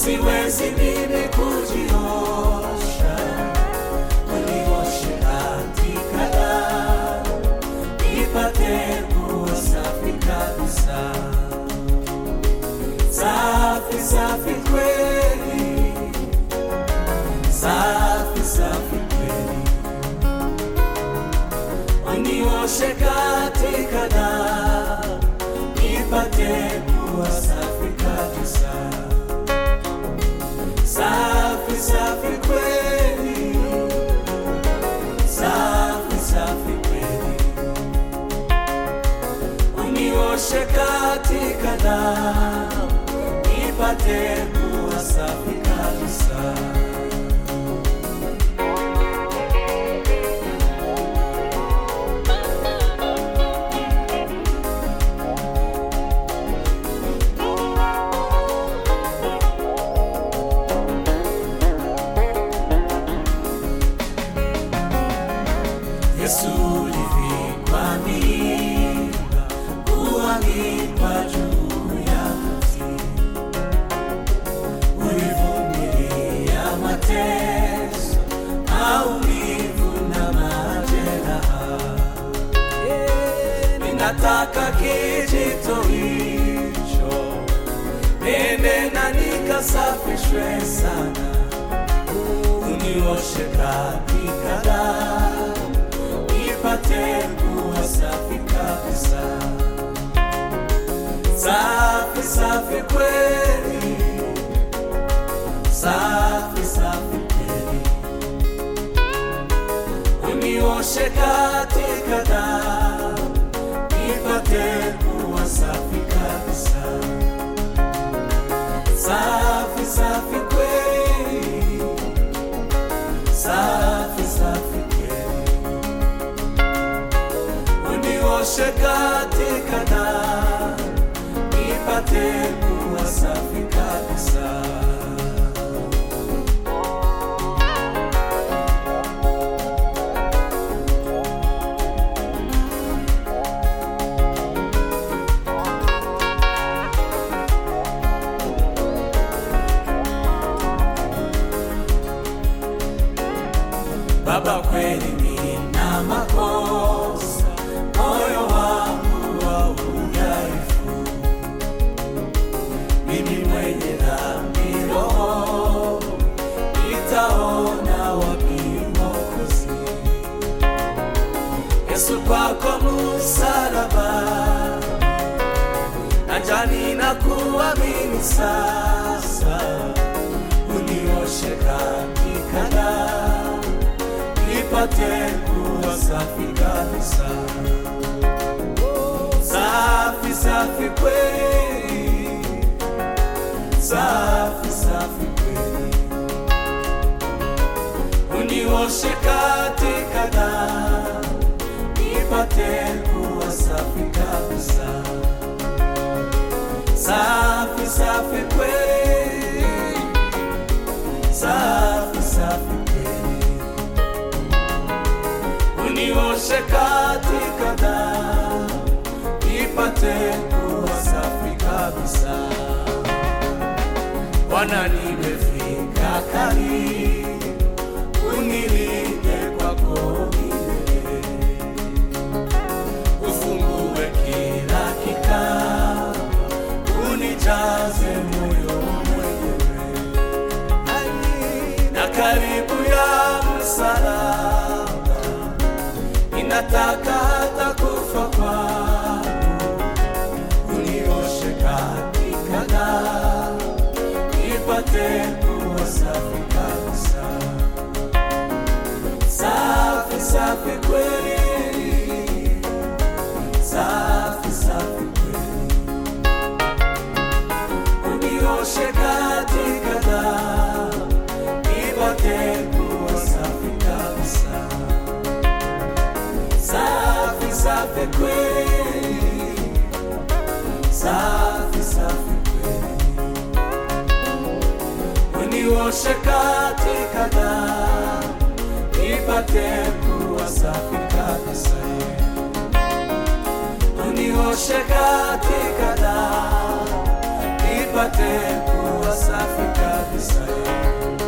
siwezi mimi kujiosha, unioshe katika damu, nipate kuwa safi kabisa, safi safi kweli, safi safi kweli, unioshe katika damu, nipate kuwa safi kabisa safi safi kweli, safi safi kweli, unioshe katika damu, nipate kuwa safi kabisa. Yesu ulivikwa mimba, kuangikwa juu ya mti, ulivumilia mateso, maumivu na majeraha. Ninataka kijito hicho nene na nikasafishwe sana, unioshe katika damu nipate kuwa safi kabisa, safi safi kweli, safi safi kweli, unioshe katika damu, nipate kuwa safi kabisa, safi safi kweli, safi safi kweli unioshe katika damu, nipate kuwa safi kabisa. Baba, kweli nina makosa, moyo wangu wa udhaifu, mimi mwenye dhambi, roho nitaona wapi Mwokozi? Yesu, kwako msalaba, najani na kuamini sasa, unioshe katika damu nipate kuwa safi kabisa, safi safi kweli, safi safi kweli, unioshe katika damu, nipate kuwa safi kabisa, safi safi kweli, safi safi kweli unioshe katika damu, nipate kuwa safi kabisa. Bwana, nimefika karibu, unilinde kwako milele, ufungue kila kikao, unijaze moyo mwenyewe na karibu ya msalaba ninataka hata kufa kwangu, unioshe katika damu, nipate kuwa safi kabisa, safi safi kweli, safi safi kweli, unioshe katika damu, nipate kuwa safi kabisa safi safi kweli, safi safi kweli, unioshe katika damu, nipate kuwa safi kabisa, unioshe katika damu, nipate kuwa safi kabisa